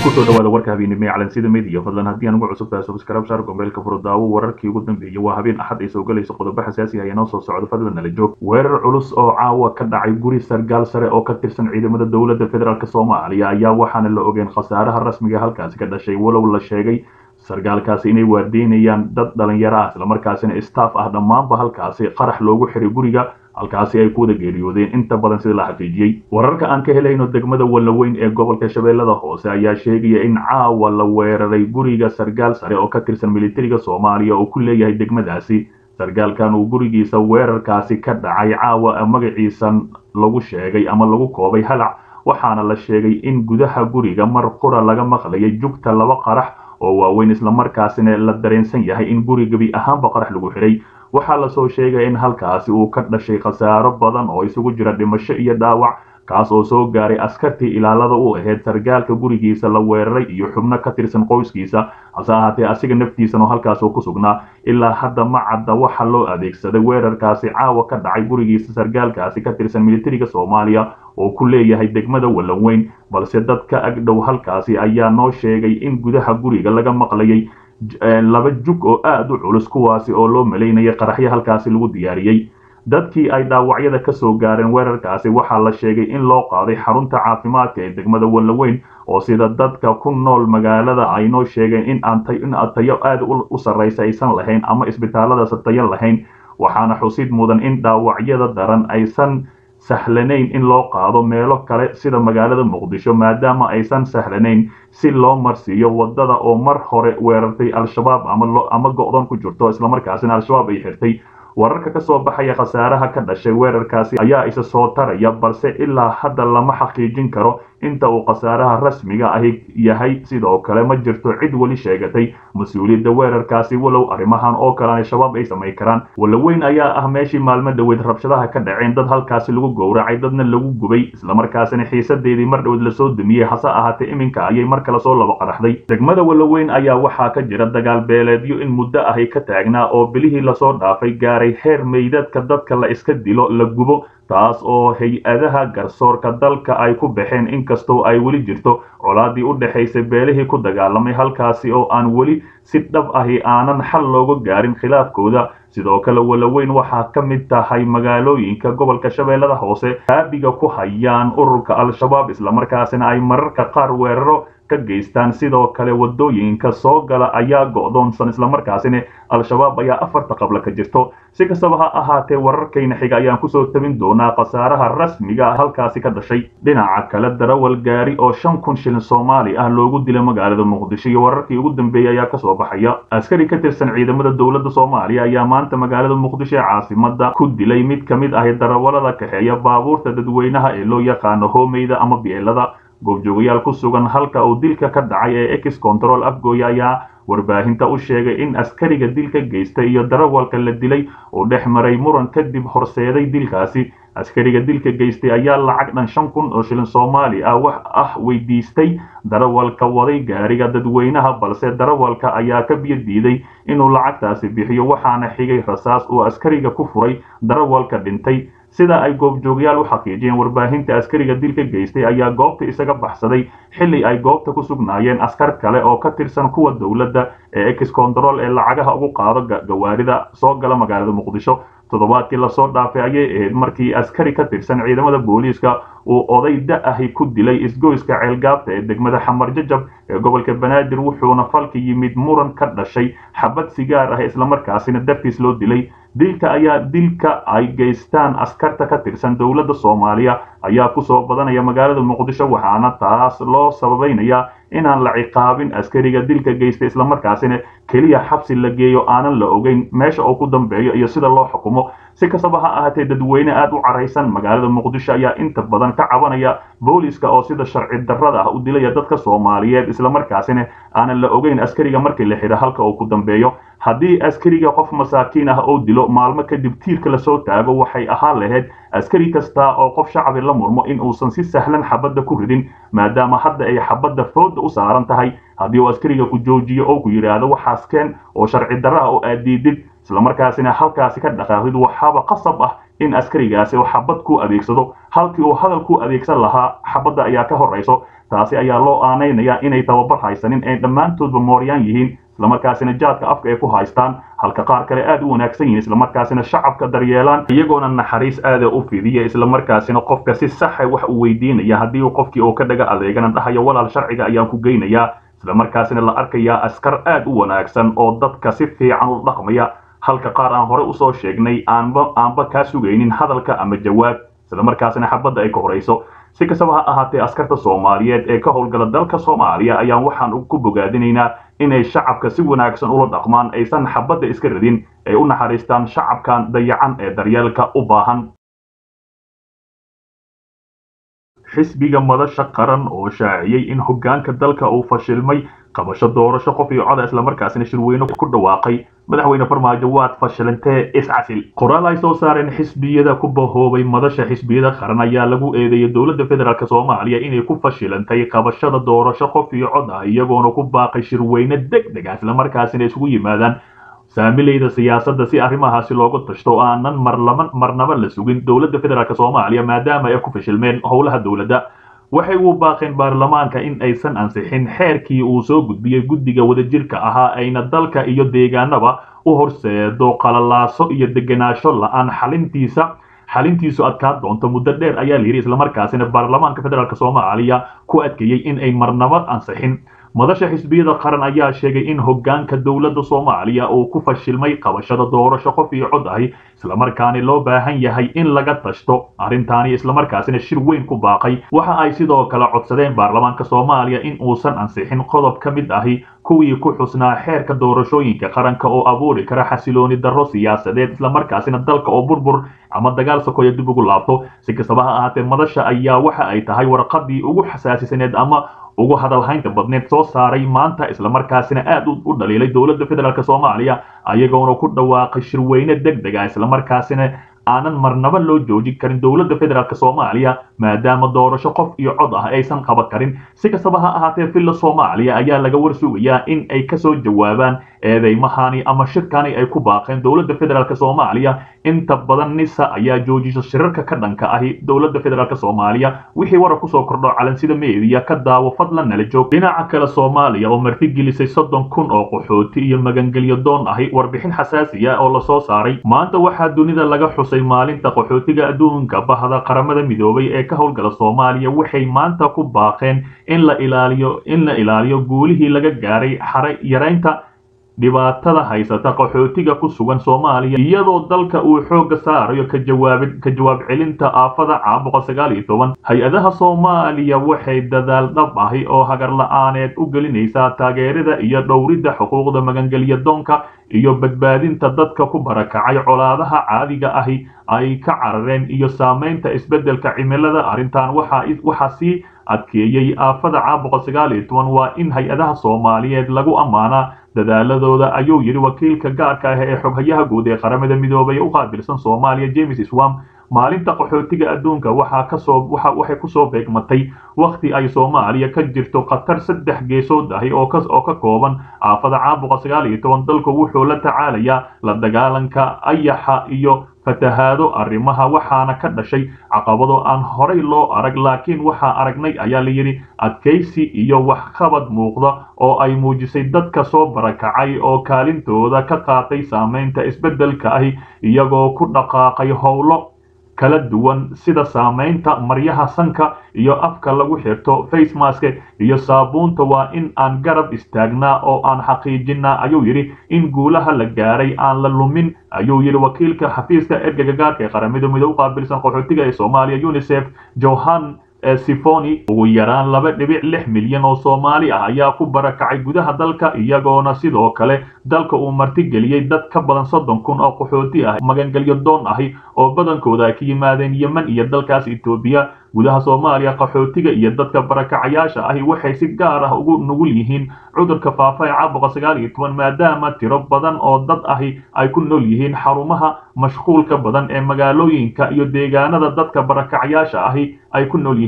kusoo dhawaada warka habeenimo ee calansida media fadlan haddii aan ugu cusub tahay subscribe share gombeelka furo daawo wararkii ugu dambeeyay waa habeen axad ay soo galayso qodobo xasaasi ah ee noo soo socdo fadlan nala joog weerar culus oo caawa ka dhacay guri sargaal sare oo ka tirsan ciidamada dowladda federaalk soomaaliya ayaa waxaana la ogeen khasaaraha rasmiga halkaasi ka dhashay walow la sheegay sargaalkaasi inay waardeynayaan dad dhalinyaro ah islamarkaasina staff ah dhammaanba halkaasi qarax loogu xiray guriga halkaasi ay ku wada geeriyoodeen inta badan sida la xaqiijiyey wararka aan ka helayno degmada wallaweyn ee gobolka shabeellada hoose ayaa sheegaya in caawa la weeraray guriga sargaal sare oo ka tirsan militariga soomaaliya oo ku leeyahay degmadaasi sargaalkan uu gurigiisa weerarkaasi ka dhacay caawa magaciisa lagu sheegay ama lagu koobay halac waxaana la sheegay in gudaha guriga mar qura laga maqlayay jugta laba qarax oo waaweyn islamarkaasina la dareensan yahay in gurigabi ahaanba qarax lagu xiray waxaa lasoo sheegaya in halkaasi uu ka dhashay khasaaro badan oo isugu jira dhimasho iyo dhaawac kaas oo soo gaaray askartii ilaalada u ahayd sargaalka gurigiisa la weeraray iyo xubno ka tirsan qoyskiisa hase ahaatee asiga naftiisan oo halkaas uu ku sugnaa ilaa hadda ma cadda waxa loo adeegsaday weerarkaasi caawa ka dhacay gurigiisa sargaalkaasi ka tirsan militariga soomaaliya oo ku leeyahay degmada wallaweyn balse dad ka agdhow halkaasi ayaa noo sheegay in gudaha guriga laga maqlayay laba jug oo aada u culus kuwaasi oo loo malaynaya qaraxyo halkaasi lagu diyaariyey dadkii ay dhaawacyada ka soo gaareen weerarkaasi waxaa la sheegay in loo qaaday xarunta caafimaadka ee degmada wallaweyn oo sida dadka ku nool magaalada ay noo sheegeen in aan in tayo aada u sarraysa aysan lahayn ama isbitaalladaas tayo lahayn waxaana xusid mudan in dhaawacyada daran aysan sahlanayn in loo qaado meelo kale sida magaalada muqdisho maadaama aysan sahlanayn si loo marsiiyo wadada oo mar hore weerartay al-shabaab ama go-dan ku jirto islamarkaasina al-shabaab ay xirtay wararka ka soo baxaya khasaaraha ka dhashay weerarkaasi ayaa isa soo taraya balse ilaa hadda lama xaqiijin karo inta uu khasaaraha rasmiga ahi yahay sidoo kale ma jirto cid weli sheegatay mas-uuliyadda weerarkaasi walow arrimahan oo kale al-shabaab ay samayn karaan wallaweyn ayaa ah meeshii maalmo dhoweed rabshadaha ka dhaceen dad halkaasi lagu gowracay dadna lagu gubay islamarkaasina xiisadeedii mar dhoweed lasoo dumiyey hase ahaatee iminka ayay mar kale soo laba qaraxday degmada wallaweyn ayaa waxaa ka jira dagaal beeleedyo in muddo ahi ka taagnaa oo bilihii lasoo dhaafay gaaray heer meydadka dadka la iska dilo la gubo taas oo hay-adaha garsoorka dalka ay ku baxeen inkastoo ay weli jirto colaadii u dhexaysay beelihii ku dagaalamay halkaasi oo aan weli si dhab ahi aanan xal looga gaarin khilaafkooda sidoo kale wallaweyn waxaa ka mid tahay magaalooyinka gobolka shabeellada hoose aabiga ku hayaan ururka al-shabaab islamarkaasina ay mararka qaar weeraro ka geystaan sidoo kale wadooyinka soo gala ayaa go'doonsan islamarkaasina al-shabaab ayaa afarta qabla ka jirto si kastaba ha ahaatee wararkayna xiga ayaan kusoo tabin doonaa khasaaraha rasmiga halkaasi ka dhashay dhinaca kale darawal gaari oo shan kun shilin soomaali ah loogu dilay magaalada muqdisho iyo wararkii ugu dambeeyey ayaa kasoo baxaya askari ka tirsan ciidamada dowladda soomaaliya ayaa maanta magaalada muqdisho ee caasimada ku dilay mid ka mid ahi darawalada kaxeeya baabuurta dadweynaha ee loo yaqaano hoomeyda ama bielada goobjoogayaal ku sugan halka uu dilka ka dhacay ee ex control afgooya ayaa warbaahinta u sheegay in askariga dilka geystay iyo darawalka la dilay uu dhex maray muran kadib horseeday dilkaasi askariga dilka geystay ayaa lacag dhan shan kun oo shilin soomaali ah wax ah weydiistay darawalka waday gaariga dadweynaha balse darawalka ayaa ka biyo diiday inuu lacagtaasi bixiyo waxaana xigay rasaas uu askariga ku furay darawalka dhintay sida ay goobjoogyaal u xaqiijiyeen warbaahinta askariga dilka geystay ayaa goobta isaga baxsaday xilli ay goobta ku sugnaayeen askar kale oo ka tirsan kuwa dowladda ee ex control ee lacagaha ugu qaado gawaarida soo gala magaalada muqdisho toddobaadkii lasoo dhaafay ayay ahayd markii askari ka tirsan ciidamada booliiska uu oday da-ahi ku dilay isgoyska ceelgaabta ee degmada xamar jajab ee gobolka banaadir wuxuuna falka yimid muran ka dhashay xabad sigaar ah islamarkaasina dartiis loo dilay dilka ayaa dilka ay geystaan askarta ka tirsan dowladda soomaaliya ayaa kusoo badanaya magaalada muqdisho waxaana taas loo sababaynayaa inaan la ciqaabin askariga dilka geysta islamarkaasina keliya xabsi la geeyo aanan la ogeyn meesha uu ku dambeeyo iyo sida loo xukumo si kastaba ha ahaatee dadweyne aada u caraysan magaalada muqdisho ayaa inta badan ka cabanaya booliska oo sida sharci darrada ah u dilaya dadka soomaaliyeed islamarkaasina aanan la ogeyn askariga markii la xidha halka uu ku dambeeyo haddii askariga qof masaakiin ah oo dilo maalmo kadib tiirka lasoo taago waxay ahaan lahayd askari kasta oo qof shacbi la murmo in uusan si sahlan xabadda ku ridin maadaama hadda ay xabadda fooda u saaran tahay haddii uu askariga ku joojiyo oo ku yidhaahdo waxaas keen oo sharci darra ah oo aad diidid islamarkaasina halkaasi ka dhaqaaqid waxaaba qasab ah in askarigaasi oo xabad ku adeegsado halkii uu hadal ku adeegsan lahaa xabadda ayaa ka horrayso taasi ayaa loo aanaynayaa inay tababar haysanin ay dhammaantoodba mooryaan yihiin islamarkaasina jaadka afka ay ku haystaan halka qaar kale aad u wanaagsan yihiin islamarkaasina shacabka daryeelaan iyagoona naxariis aada u fidiya islamarkaasina qofka si saxa wax uu weydiinaya haddii uu qofkii oo ka dhaga adeegana dhahayo walaal sharciga ayaan ku geynayaa islamarkaasina la arkayaa askar aad u wanaagsan oo dadka si fiican u dhaqmaya halka qaar aan hore usoo sheegnay aanba aanba kaa sugaynin hadalka ama jawaab islamarkaasina xabadda ay ka horayso si kastaba ha ahaatee askarta soomaaliyeed ee ka howlgala dalka soomaaliya ayaan waxaan ku bogaadinaynaa inay shacabka si wanaagsan ula dhaqmaan aysan xabadda iska radin ay u naxariistaan shacabkan dayacan ee daryeelka u baahan xisbiga madasha qaran oo shaaciyey in hoggaanka dalka uu fashilmay qabasho doorasho qof iyo coda islamarkaasina shirweyne ku dhawaaqay madaxweyne farmaajo waad fashilantee iscasil qoraal ay soo saareen xisbiyada ku bahoobay madasha xisbiyada qaran ayaa lagu eedeeyay dowladda federaalk soomaaliya inay ku fashilantay qabashada doorasho qof iyo cod ah iyagoona ku baaqay shirweyne deg deg ah islamarkaasina isugu yimaadaan saamilayda siyaasadda si arrimahaasi loogu tashto oo aanan marlama marnaba la sugin dowladda federaalk soomaaliya maadaama ay ku fashilmeen howlaha dowladda waxay u baaqeen baarlamaanka in aysan ansixin xeerkii uu soo gudbiyey guddiga wadajirka ahaa ayna dalka iyo deegaanaba u horseedo qalalaaso iyo degenaansho la-aan xalintiisa xalintiisu adkaan doonto muddo dheer ayaa layidhi islamarkaasina baarlamaanka federaalk soomaaliya ku adkeeyey in ay marnaba ansixin madasha xisbiyada qaran ayaa sheegay in hoggaanka dowladda soomaaliya uu ku fashilmay qabashada doorasho qof iyo cod ahi islamarkaani loo baahan yahay in laga tashto arrintaani islamarkaasina shir weyn ku baaqay waxa ay sidoo kale codsadeen baarlamaanka soomaaliya in uusan ansixin qodob ka mid ahi kuwii ku xusnaa xeerka doorashooyinka qaranka oo abuuri kara xasilooni darro siyaasadeed islamarkaasina dalka oo burbur ama dagaal sokoya dib ugu laabto si kastaba ha ahaatee madasha ayaa waxa ay tahay warqadii ugu xasaasisaneed ama ugu hadalhaynta badneed soo saaray maanta islamarkaasina aad u dhaliilay dowladda federaalk soomaaliya ayagoona ku dhawaaqay shirweyne deg deg ah islamarkaasina aanan marnaba loo joojin karin dowladda federaalk soomaaliya maadaama doorasho qof iyo cod ah aysan qaban karin si kastaba ha ahaatee villa soomaaliya ayaa laga warsugayaa in ay kasoo jawaabaan eedeymahani ama shirkani ay ku baaqeen dowladda federaalk soomaaliya inta badan nisa ayaa joojisa shirarka ka dhanka ahi dowladda federaalk soomaaliya wixii warar kusoo kordho calansida meediya ka daawo fadlan nala joog dhinaca kale soomaaliya oo martigelisay soddon kun oo qaxooti iyo magangelyo doon ahi warbixin xasaasiya oo lasoo saaray maanta waxaa dunida laga xusay maalinta qaxootiga adduunka bahda qaramada midoobay ee ka howlgala soomaaliya waxay maanta ku baaqeen in la ilaaliyo in la ilaaliyo guulihii laga gaaray xare yaraynta dhibaatada haysata qaxootiga ku sugan soomaaliya iyadoo dalka uu xoogga saarayo ka jawaabid ka jawaab celinta aafada caabuqa sagaal iyo toban hay-adaha soomaaliya waxay dadaal dhab ahi oo hagar la-aaneed u gelinaysaa taageerada iyo dhowridda xuquuqda magangelya doonka iyo badbaadinta dadka ku barakacay colaadaha caadiga ahi ay ka carareen iyo saamaynta isbeddelka cimilada arrintan waxaa waxaa sii adkeeyey aafada caabuqa sagaal iyo toban waa in hay-adaha soomaaliyeed lagu ammaanaa dadaaladooda ayuu yidhi wakiilka gaarka ah ee xoghayaha guud ee qaramada midoobay u qaabilsan soomaaliya james swam maalinta qaxootiga adduunka waxaa kasoo waxa waxay kusoo beegmatay wakhti ay soomaaliya ka jirto khatar saddex geesood ahi oo ka oo ka kooban aafada caabuqa sagaal iyo toban dalku wuxuu la tacaalayaa la dagaalanka ayaxa iyo fatahaado arrimaha waxaana ka dhashay caqabado aan horay loo arag laakiin waxaa aragnay ayaa la yidhi adkaysi iyo waxqabad muuqda oo ay muujisay dadka soo barakacay oo kaalintooda ka qaatay saamaynta isbeddelka ahi iyagoo ku dhaqaaqay howlo kala duwan sida saamaynta maryaha sanka iyo afka lagu xirto facemaske iyo saabuunta waa in aan garab istaagnaa oo aan xaqiijinaa ayuu yidhi in guulaha la gaaray aan la lumin ayuu yidhi wakiilka xafiiska ergega gaarka ee qaramada midoobe u qaabilsan qaxootiga ee soomaaliya unisef johan sifoni ugu yaraan laba dhibic lix milyan oo soomaali ah ayaa ku barakacay gudaha dalka iyagoona sidoo kale dalka uu martigeliyey dad ka badan soddon kun oo qaxooti ah magangelyo doon ahi oo badankooda ay ka yimaadeen yemen iyo dalkaas etoobiya gudaha soomaaliya qaxootiga iyo dadka barakacayaasha ahi waxay si gaar ah ugu nugul yihiin cudurka faafa ee caabuqa sagaal iyo toban maadaama tiro badan oo dad ahi ay ku nool yihiin xarumaha mashquulka badan ee magaalooyinka iyo deegaanada dadka barakacayaasha ahi ay ku nool yihiin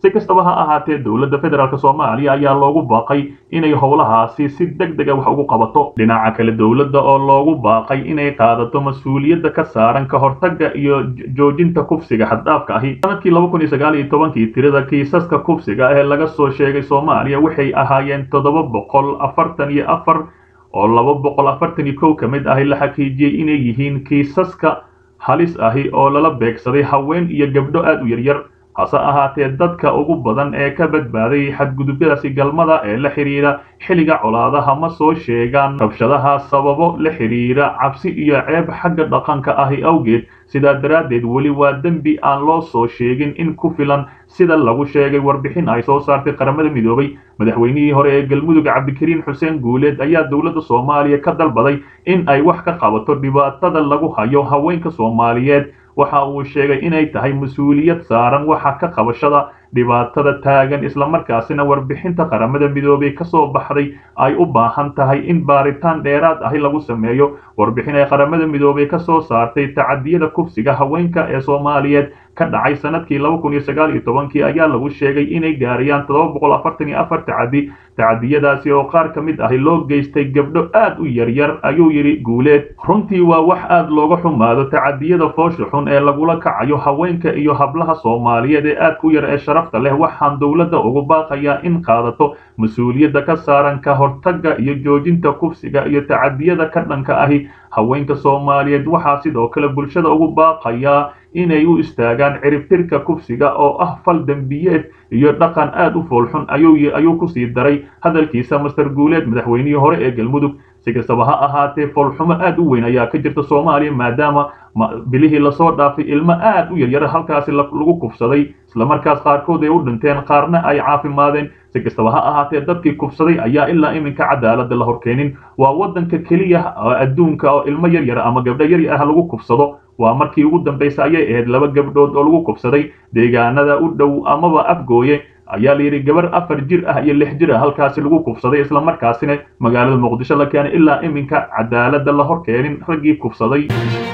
si kastaba ha ahaatee dowladda federaalk soomaaliya ayaa loogu baaqay inay howlahaasi si deg dega wax ugu qabato dhinaca kale dowladda oo loogu baaqay inay qaadato mas-uuliyadda ka saaran ka hortagga iyo joojinta kufsiga xaddhaafka ahi sanadkii laba kun iyo sagaal iyo tobankii tirada kiisaska kufsiga ee laga soo sheegay soomaaliya waxay ahaayeen toddoba boqol afartan iyo afar oo laba boqol afartan iyo kow ka mid ahi la xaqiijiyey inay yihiin kiisaska halis ahi oo lala beegsaday haween iyo gabdho aad u yaryar hase ahaatee dadka ugu badan ee ka badbaaday xadgudubyadaasi galmada ee la xidhiidha xilliga colaadaha ma soo sheegaan rabshadaha sababo la xidhiidha cabsi iyo ceeb xagga dhaqanka ahi awgeed sidaa daraaddeed weli waa dembi aan loo soo sheegin in ku filan sida lagu sheegay warbixin ay soo saartay qaramada midoobay madaxweynihii hore ee galmudug cabdikariin xuseen guuleed ayaa dowladda soomaaliya ka dalbaday in ay wax ka qabato dhibaatada lagu hayo haweenka soomaaliyeed waxa uu sheegay inay tahay mas-uuliyad saaran waxa ka qabashada dhibaatada taagan islamarkaasina warbixinta qaramada midoobay ka soo baxday ay u baahan tahay in baaritaan dheeraad ahi lagu sameeyo warbixin ay qaramada midoobay ka soo saartay tacadiyada kufsiga haweenka ee soomaaliyeed ka dhacay sanadkii laba kun iyo sagaal iyo tobankii ayaa lagu sheegay inay gaarayaan toddoba boqol afartan iyo afar tacadi tacadiyadaasi oo qaar ka mid ahi loo geystay gabdho aad u yaryar ayuu yidhi guuleed runtii waa wax aad looga xumaado tacadiyada foosha xun ee lagula kacayo haweenka iyo hablaha soomaaliyeed ee aadka u yar ee sharafta leh waxaan dowladda ugu baaqayaa in qaadato mas-uuliyadda ka saaran ka hortagga iyo joojinta kufsiga iyo tacadiyada ka dhanka ahi haweenka soomaaliyeed waxaa sidoo kale bulshada ugu baaqayaa inay u istaagaan ciribtirka kufsiga oo ah fal dembiyeed iyo dhaqan aad u foolxun ayuu ku sii daray hadalkiisa master guuleed madaxweynihii hore ee galmudug si kastaba ha ahaatee foolxumo aad u weyn ayaa ka jirta soomaaliya maadaama bilihii lasoo dhaafay ilmo aad u yaryara halkaasi lagu kufsaday islamarkaas qaarkood ay u dhinteen qaarna ay caafimaadeen si kastaba ha ahaatee dadkii kufsaday ayaa ilaa iminka cadaaladda la horkeenin waa waddanka keliya adduunka oo ilmo yaryar ama gabdho yaryar ah lagu kufsado waa markii ugu dambaysa ayay ahayd laba gabdhood oo lagu kufsaday deegaanada u dhow amaba afgooye ayaa layidhi gabar afar jir ah iyo lix jir ah halkaasi lagu kufsaday islamarkaasina magaalada muqdisho la keenay ilaa iminka cadaaladda la hor keenin raggii kufsaday